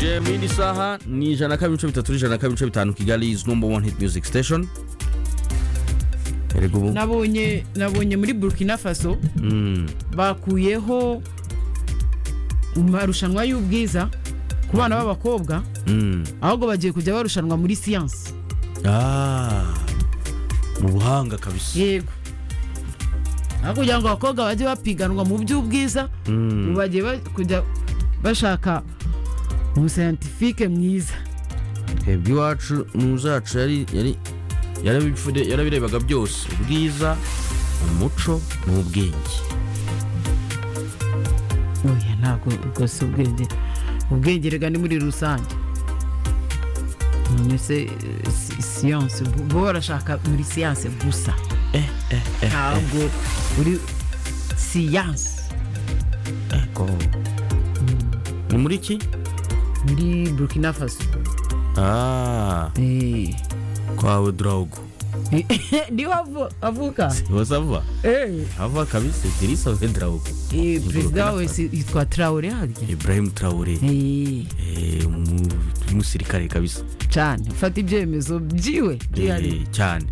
muri saha ni ijana na kabiri ibice bitatu n'ijana na kabiri ibice bitanu kigali izi numba wani hiti miyuziki siteshoni erega ubu nabonye nabonye muri burkina faso Mm. bakuyeho amarushanwa y'ubwiza ku bana b'abakobwa Mm. ahubwo bagiye kujya barushanwa muri siyansi Ah. mu buhanga kabisa yego aho kugira ngo abakobwa bajye bapiganwa mu by'ubwiza Mm. ubu bagiye ba- kujya bashaka umusayantifike mwiza twebwe iwacu muzacu yari yari yarabifure- yarabirebaga byose ubwiza umuco n'ubwenge oya ntabwo ubwo si ubwenge ubwenge rega ni muri rusange none se eh, si- siyanse bo- bo barashaka muri siyanse gusa ntabwo muri siyanse Ego. ni muri iki muri burkina faso Ah, Eh. kwawe drawgo niwe avu- avuka wasava Eh, ava kabisa tirisawe drawgo eh, Burkina perezida we Faso. si- yitwa tarawore harya ibrahim traore Eh, Eh, umu- umusirikare kabisa cyane ufata ibyemezo byiwe Eh, byihariye cyane